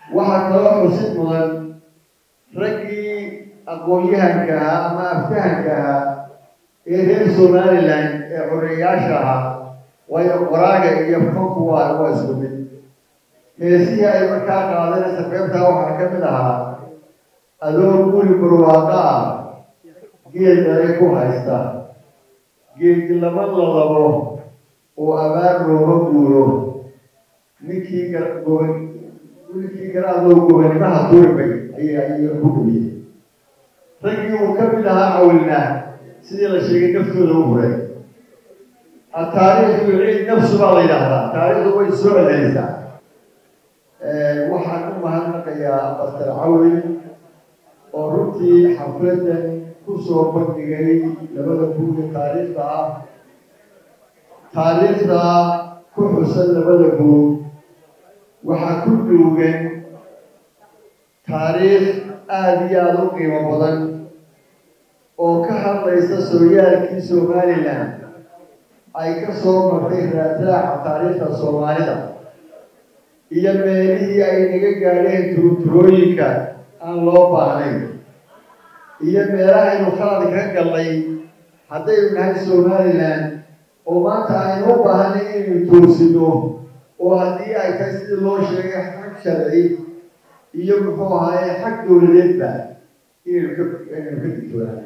waxaa kaloo xusid mudan raggii aqoon-yahanka ahaa ama aftahanka ahaa ee reer somalilan ee xoreeyaasha ahaa waayo qoraaga iyo fanku waa waa isku mid heesihii ay markaa qaadanaysa qeybtaa waxaa ka mid ahaa adoo guri barwaaqo ah geel dale ku haysta geelki lama lalabo oo abaar looga guuro ninkii goban ninkii garaadoo gobanimaha durbay ayay ayay ku dhuyey raggii uu ka mid ahaa cawilna sidii la sheegay naftooda u huray ataariikhdu ciid nafsu baa la yidhaahdaa taariikhdu way soo celinaysaa waxaan u mahadnaqayaa bastar cawil oo runtii xafladan kusoo bandhigay labada buug ee taariikhda ah taariikhda ku xusan labada buug waxaa ku duugan taariikh aada iyo aada u qiimo badan oo ka hadlaysa sooyaalkii somalilan ay ka soo martay raadraaca taariikhda soomaalida iyo meelihii ay naga gaadheen turturooyinka aan loo baahnayn iyo meelahaynu khalad ka gallay haddaynu nahay somalilan oo maanta aynu u baahanay inaynu toosino oo haddii ay tahay sidii loo sheegay xag sharci iyo muxuu ahaaye xag dowladeedba inaynu ka inaynu ka digtoonaan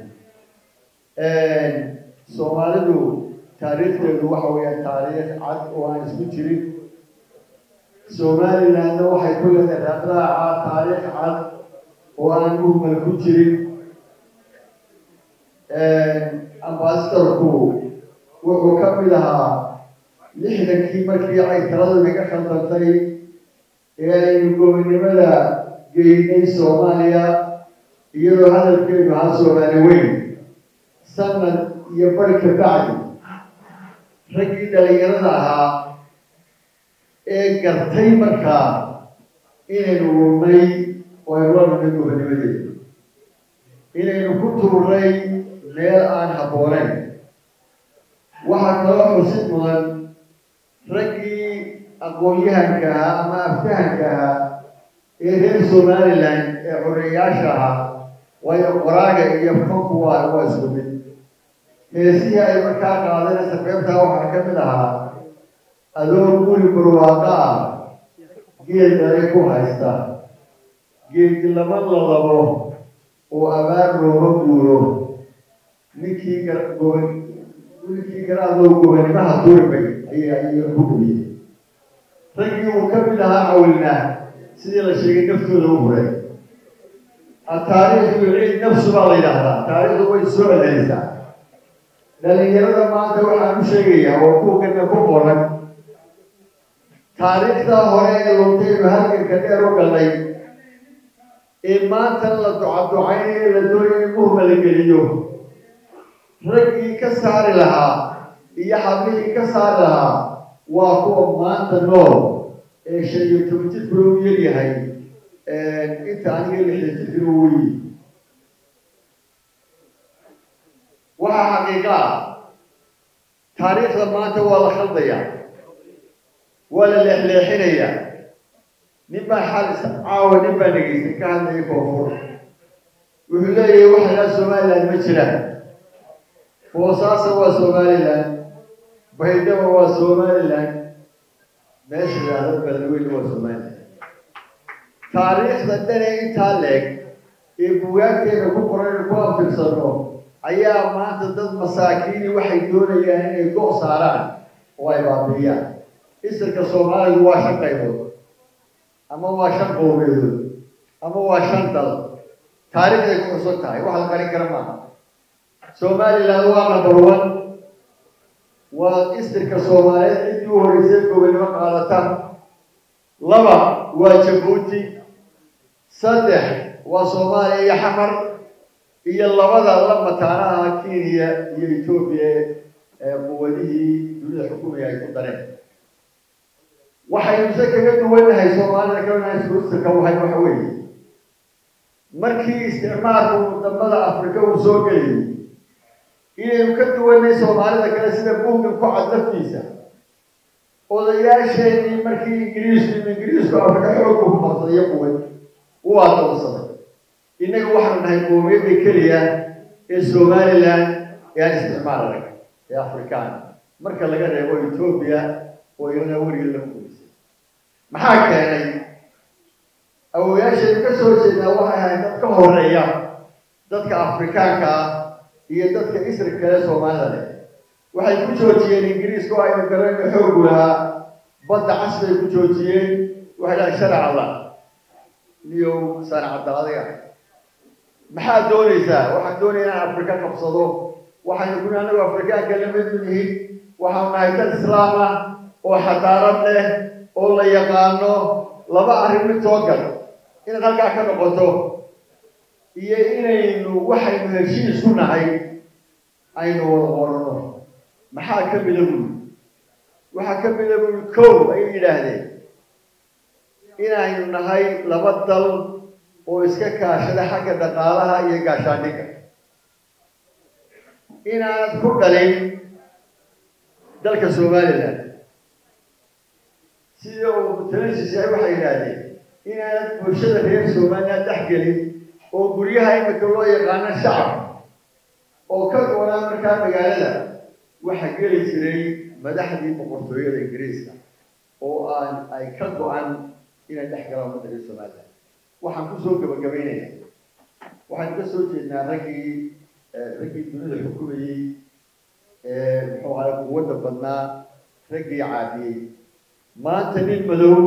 soomaalidu taariikhdeedu waxa weeyaan taariikh cad oo aan isku jirin somalilandna waxay ku leedahay raadraaca taariikh cad oo aan muhmal ku jirin ambasadorku wuxuu ka mid ahaa lixdankii markii ay taladu naga khaldantay ee aynu gobonimada geynay soomaaliya iyadoo hadalkeedu ahaa soomaali weyn sanad iyo bari ka bacdi raggii dhalinyarada ahaa ee gartay markaa inaynu lunnay oo aynu la lunnay gobonimadeeda inaynu ku tuurnay meel aan habboonayn waxaa kaloo xusid mudan raggii aqoon-yahanka ahaa ama aftahanka ahaa ee reer somalilan ee xoreeyaasha ahaa waayo qoraaga iyo fanku waa waa isku mid heesihii ay markaa qaadanaysa qeybtaa waxaa ka mid ahaa adoo guri barwaaqo ah geel dale ku haysta geelki lama lalabo oo abaar looga guuro ninkii goban ninkii garaadoo gobanimaha durbay ayay ayay ku dhuyey raggii uu ka mid ahaa cawilna sidii la sheegay naftooda u huray ataariikhdu ciid nafsu baa la yidhaahdaa taariikhdu way soo celinaysaa dhalinyarada maanta waxaan u sheegayaa oo buugana ku qoran taariikhda hore ee luntaynu halganka dheer u galnay ee maanta la ducaducaynayo la doonayo in muhma la geliyo raggii ka saari lahaa iyo xablihii ka saari lahaa waa kuwa maanta nool ee shan iyo toban jidkuna u yaryahay inta aniga lixdan jidkuna u weyi waxaa xaqiiqa ah taariikhda maanta waa la khaldayaa waa la leexleexinayaa nin baa xalis caawa nin baa dhegaystay ka hadlaya koonfur wuxuu leeyahay waxa ilaa somaliland ma jiraan boosaasa waa somaliland baydhaba waa somaliland meesha yidhaahda beledweyne waa somaliland taariikhda dhanee intaa leeg ee bugaagteena ku qoran ku anfirsano ayaa maanta dad masaakiini waxay doonayaan inay go' saaraan oo ay baabiiyaan isirka soomaalidu waa shan qaybood ama waa shan qowmeedood ama waa shan dal taariikhday ku xusan tahay wax la qarin kara maaha somaliland waa number one waa isirka soomaaliyeed ciddii u horeysay gobonimo qaadata laba waa jabuuti saddex waa soomaaliya iyo xamar iyo labada la mataanaha kenya iyo etoobiya ee quwadihii dunida xukumaya ay ku dareen waxaynu se kaga duwannahay soomaalida kaanahay suruusirka wahay waxa weeye markii isticmaalku wadamada afrika uu soo geliyay inaynu ka duwanay soomaalida kale sida buuggan ku cad laftiisa odayaasheenii markii ingiriisku ingiriisku afrika xoogga ku qabsaday iyo quwad u adoonsaday innaga waxaanu nahay qoomiyadda keliya ee somaliland ee aan isticmaal arag ee afrikaan marka laga reebo etoobiya oo iyana weriga lagu gulisay maxaa keenay awoyaashaynu ka soo jeednaa waxay ahayd dad ka horeeya dadka afrikaanka ah iyo dadka isri kale soomaalida leh waxay ku joojiyeen ingiriiska oo aynu garayno xoogu lahaa badda cas bay ku joojiyeen waxay dhahay sharac allah niyow saanacadda adiga maxaad doonaysaa waxaan doonaya inaan afrika qabsado waxaynu kuni anagu afrikaanka lamid yihiin waxaanu nahay dad islaam ah oo xadaarad leh oo la yaqaano laba arrin mid soo gal inaad halkaa ka noqoto iyo inaynu waxaynu heshiis ku nahay aynu wada qorano maxaa ka mida buuli waxaa ka mida buuli kow ayay yidhaahdeen inaynu nahay laba dal oo iska kaashada xagga dhaqaalaha iyo gaashaandhigga inaanad ku dhalin dalka somaliland sida uu mutalansis yahay waxay yidhaahdeen inaanad bulshada reer somaliland dhex gelin oo guryaha imika loo yaqaano shacab oo ka go-naa markaa magaalada waxaa geli jiray madaxdii boqortooyada ingiriiska oo aan ay ka go-an inay dhex galaan ummadda reer somaliland waxaan kusoo gabagabaynaya waxaynu ka soo jeednaa raggii raggii dunida xukumayey muxuu ahay quwadda badnaa raggii caadiyey maanta nin madow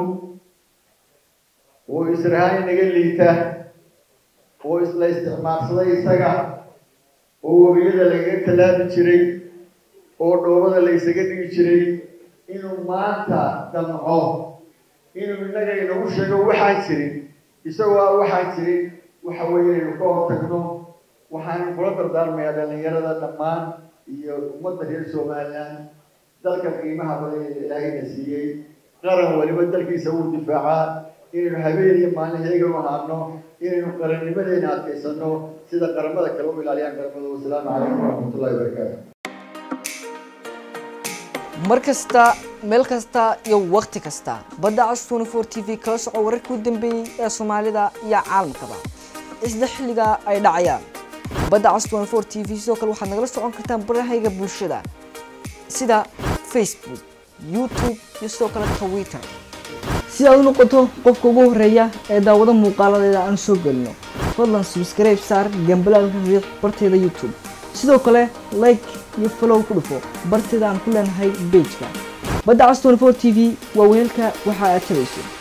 oo israhaan naga liita oo isla isticmaalsaday isaga oo webiyada lagaga tallaabi jiray oo dhoobada la ysaga dhigi jiray inuu maanta damco inuu innaga inagu sheego waxaan jirin isagoo a waxaan jirin waxa weeye inaynu ka hortagno waxaan kula dardaarmayaa dhalinyarada dhammaan iyo ummadda reer somaliland dalka qiimaha badan ee ilaahayna siiyey qaran waliba dalkiisa uu difaacaa inaynu habeen iyo maalin heegan u ahaano inaynu qarannimadeena adkaysano sida qaramada kale u ilaaliyaan qaramada wasalaamu calaykum waraxmatullahi wabarakaatu mar kasta meel kasta iyo wakhti kasta badda cas twenty four t v kala soco wararkii u dambeeyey ee soomaalida iyo caalamkaba isla xilliga ay dhacayaan badda cas twenty four t v sidoo kale waxaad nagala socon kartaan barahayga bulshada sida facebook youtube iyo sidoo kale twitter si aad u noqoto qofka ugu horeeya ee daawado muuqaaladeeda aan soo gelino fadlan subscribe saar gambalaalka riiq barteeda youtube sidoo kale like iyo follow ku dhufo barteeda aan ku leenahay bejka badda cas 24 t v waa weelka waxa aad tabayso